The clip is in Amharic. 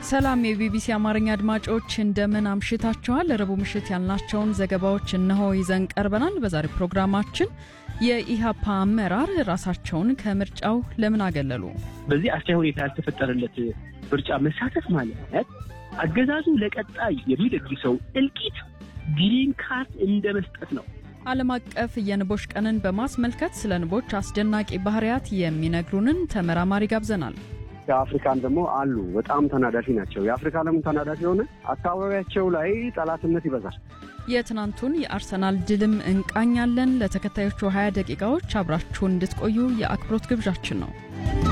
ሰላም የቢቢሲ አማርኛ አድማጮች እንደምን አምሽታችኋል። ረቡዕ ምሽት ያልናቸውን ዘገባዎች እነሆ ይዘን ቀርበናል። በዛሬው ፕሮግራማችን የኢህአፓ አመራር ራሳቸውን ከምርጫው ለምን አገለሉ? በዚህ አስቻይ ሁኔታ ያልተፈጠረለት ምርጫ መሳተፍ ማለት አገዛዙ ለቀጣይ የሚደግሰው እልቂት ግሪን ካርድ እንደ መስጠት ነው። ዓለም አቀፍ የንቦች ቀንን በማስመልከት ስለ ንቦች አስደናቂ ባህሪያት የሚነግሩንን ተመራማሪ ጋብዘናል። የአፍሪካን ደግሞ አሉ በጣም ተናዳፊ ናቸው። የአፍሪካ ለምን ተናዳፊ የሆነ አካባቢያቸው ላይ ጠላትነት ይበዛል። የትናንቱን የአርሰናል ድልም እንቃኛለን። ለተከታዮቹ 20 ደቂቃዎች አብራችሁን እንድትቆዩ የአክብሮት ግብዣችን ነው።